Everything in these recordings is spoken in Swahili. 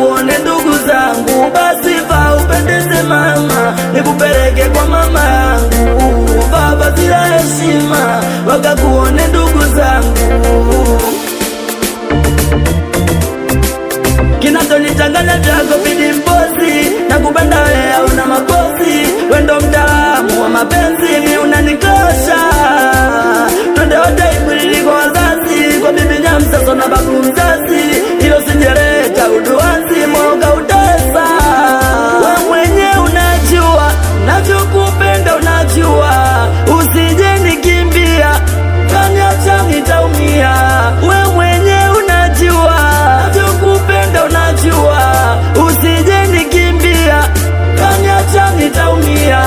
wakakuone ndugu zangu, basi vaa upendeze mama, nikupeleke kwa mama yangu, vaa vazi la heshima, wakakuone ndugu zangu. kinachonichanganya chako bidi mbozi na kupenda wewe hauna makosi wendo mtaalamu wa mapenzi mi unanikosha twende wote ibulili kwa wazazi kwa bibi nyamsaso na babu mzazi ilo sinjereta uduazi moga utesa we mwenye unajua navyokupenda unajua usije nikimbia kaniacha nitaumia we mwenye unajua navyokupenda unajua usije nikimbia kaniacha nitaumia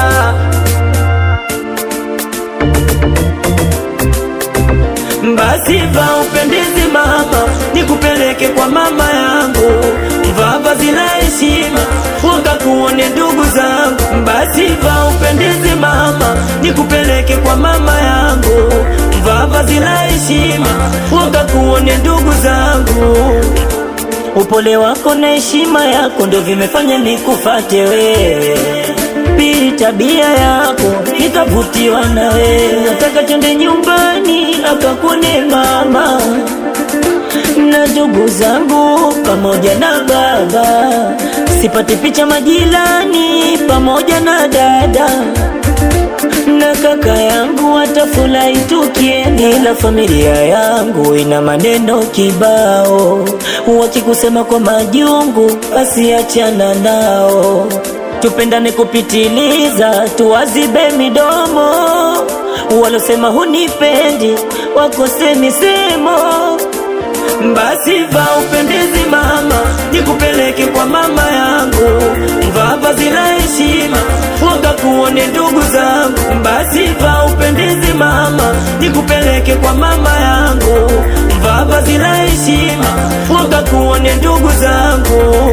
basi vaa upendezi mama nikupeleke kwa mama yangu vaa vazi la heshima wakakuone ndugu zangu basi vaa upendezi mama nikupeleke kwa mama yangu vaa vazi la heshima wakakuone ndugu zangu upole wako na heshima yako ndo vimefanya nikufate wewe pili tabia yako nikavutiwa na wewe nataka twende nyumbani akakuone mama na ndugu zangu pamoja na baba sipate picha majirani pamoja na dada na kaka yangu watafurahi tukienda, ila familia yangu ina maneno kibao, wakikusema kwa majungu, basi achana nao. Tupendane kupitiliza, tuwazibe midomo, walosema hunipendi wakose misemo basi vaa upendezi mama, nikupeleke kwa mama yangu, vaa vazi la heshima, wakakuone ndugu zangu. Basi vaa upendezi mama, nikupeleke kwa mama yangu, vaa vazi la heshima, wakakuone ndugu zangu.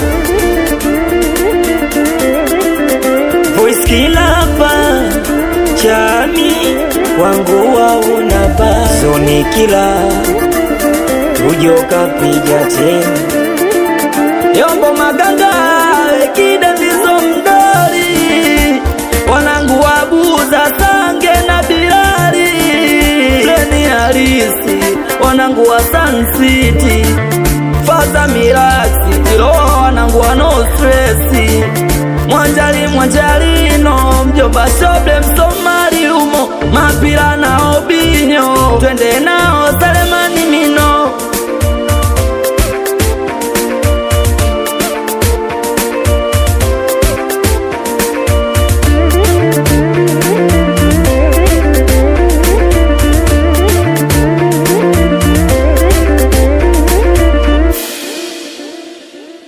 Voice kilapa chami wangu waunapa zoni kila ujoka piga tena yombo maganga ekida ndizo mdori wanangu wabuza sange na bilari leni harisi wanangu wa Sun City faza mirasi iloa wanangu wa no stresi mwanjali mwanjalino mjomba shoble msomali umo mapira na obinyo twende nao